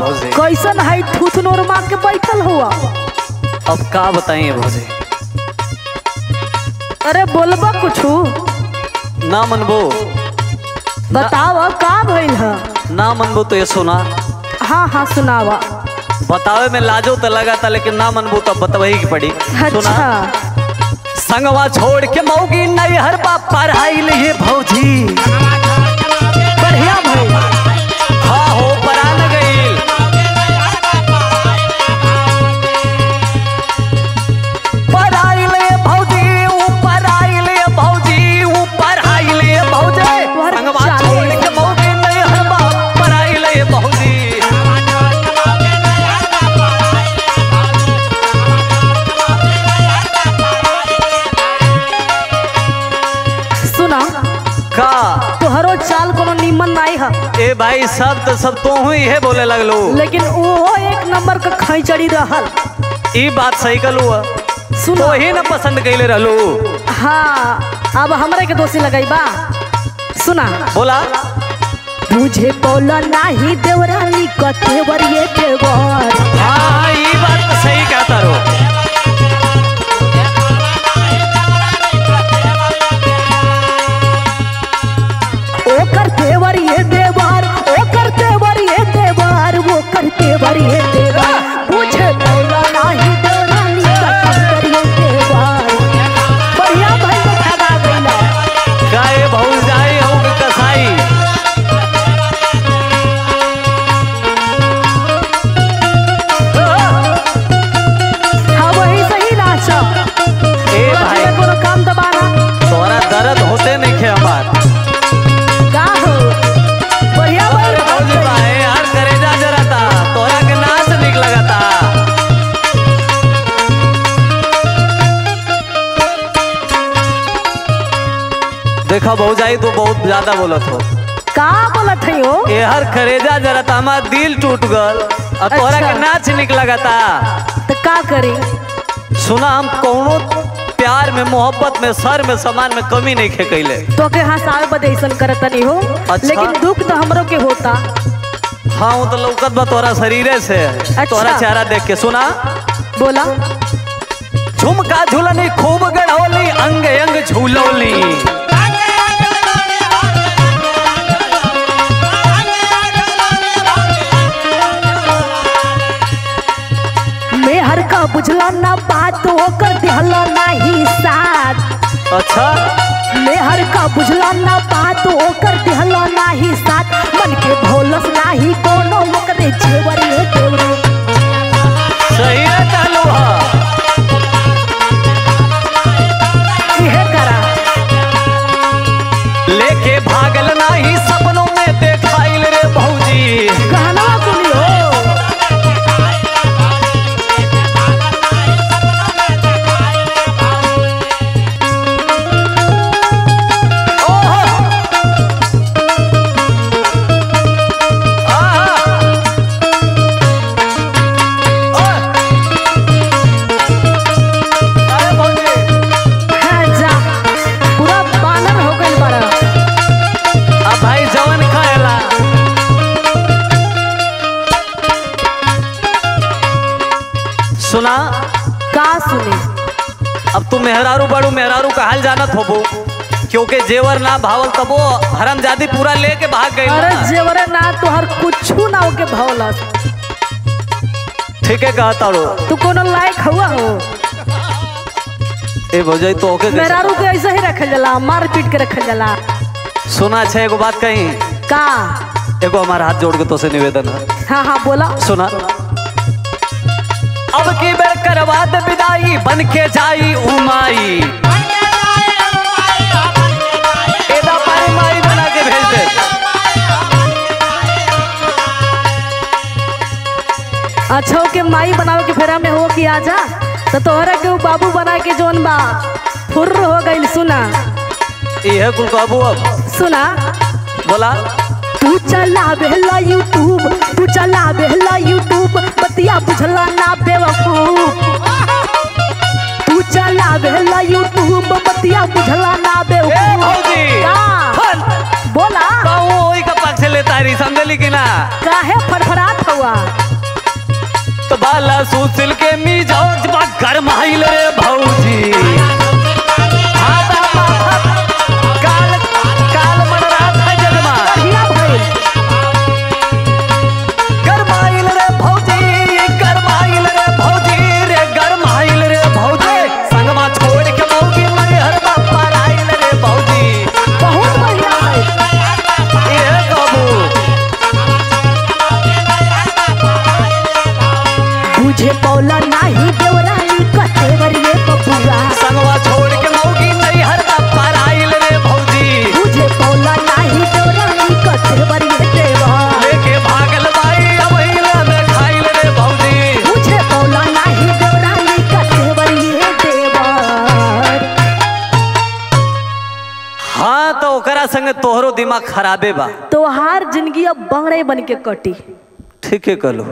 भौजी कैसन है थुथनोर मार के बैठल हुआ अब का बताइए भौजी अरे बोलबा कुछू ना मनबो बताव का भइल है ना मनबो तो ये सुना हाँ हाँ सुनावा बतावे में लाजो तो लगा था लेकिन ना मनबो तो बतवही की पड़ी सुना अच्छा संगवा छोड़ के मौगी नहीं हर बाप पढ़ाई लिए भौजी बढ़िया भइल हाँ हो परान गईल पढ़ाई ले भौजी ऊपर आई ले भौजी ऊपर आई ले भौजी तोहर संगवा चाले। छोड़ के मौगी नहीं हर बाप पढ़ाई ले भौजी सुना का तोहरो चाल कोनो नीमन नहीं है ए भाई सब तो सब तो ही है बोले लगलो लेकिन वो एक नंबर का खैचड़ी रहल ई बात सही कलू सुनो तो ही ना पसंद कैले रहलू हाँ अब हमरे के दोषी लगाई बा सुना बोला तुझे बोला नाही देवरानी कतेवर ये देवर हाँ ई बात तो सही कहता रो ओ करतेवर ये देवर ओ करतेवर ये देवर वो करतेवर ये देवर तुझे बोला नाही देवरानी कतेवर ये देवर बढ़िया भाई को ठगा गईला गाय भौज जाए हो के कसाई हाँ वही सही नाचा ए भाई कोनो काम दबाना तोरा दर्द होते नहीं खे हमार का हो बढ़िया भाई भौजी भाई यार करेजा जराता तोरा के नाच निक लगाता देखा भौजाई तो बहुत ज्यादा बोलत हो का बोलत है हो ए हर करेजा जराता हमार दिल टूट गल और तोरा अच्छा। के नाच निक लगाता तो का करी सुना हम कौनो प्यार में मोहब्बत में सर में सामान में कमी नहीं खे कैले तो के हंसावे बदे ऐसन करत नहीं हो अच्छा। लेकिन दुख तो हमरो के होता हाँ वो तो लौकत बा तोरा शरीरे से तोरा चेहरा देख के सुना बोला झुमका झुलनी खूब गढ़ौली अंग अंग झूलौली मेहर का बुझला ना बात होकर दिहला नाही साथ अच्छा मेहर का बुझला ना बात होकर दिहला नाही साथ मन के भोलस नाही कोनो ओकरे जेवर ये देवरे सही है कहलू हा इहे करा लेके भागल नाही सपनों में देखाइल रे भौजी कहना सुनी हो ओहो आहा ओए अरे भौजी हाँ जा पूरा बानर हो गइल बड़ा अब भाई जवन खाएला सुना का सुने अब तू मेहरारू बड़ू मेहरारू का हाल जानत होबो क्योंकि जेवर ना भावल तबो हरमजादी पूरा लेके भाग गई अरे जेवरे ना तोहर कुछू ना होके भौलस ठीक है कहता रो तू कोनो लायक हुआ हो ए भौजाई तो ओके कैसे- मेहरारू के ऐसे ही रखल जाला मार पीट के रखल जाला सुना छे एगो बात कही का एगो हमारा हाथ जोड़ के तो से निवेदन है हाँ हाँ बोला सुना अब की बेर करवा दे विदाई बन के जाई उमाई एदा पारी माई बना के भेज दे अच्छा हो के माई बनावे के फेरा में हो कि आजा तो तोहरा के उ बाबू बना के जोन बा फुर्र हो गइल सुना इहे कुल कहबू अब सुना बोला तू चला बेहला यूट्यूब तू चला बेहला यूट्यूब बतिया बुझला ना बेवकूफ तू चला बेहला यूट्यूब बतिया बुझला ना ए बेवकूफ भौजी का? हन बोला बाऊ ओई का पक्ष लेता रही समझली कि ना काहे फड़फड़ात हो बबुआ तो बाला सुसिल के मिजाज बा गरमाइल रे भौजी हाँ बा माथा काल काल मन रात है जगमा बढ़िया भइल गरमाइल रे भौजी गरमाइल रे भौजी रे गरमाइल रे भौजी संगमा छोड़ के मौगी मैहर बापा आइल रे भौजी बहुत बढ़िया भइल ए कबू बुझे पौला नाही देवरानी कतेवर ये बबुआ संगवा छोड़ के मौगी मैहर बापा आइल रे भौजी बुझे पौला नाही देवरानी कतेवर ये देवर लेके भागल बाई अबहिला में खाइल रे भौजी बुझे पौला नाही देवरानी कतेवर ये देवर हाँ तो ओकरा संगे तोहरो दिमाग खराबे बा तोहार जिंदगी अब बंगड़े बन के कटी ठीके कहलो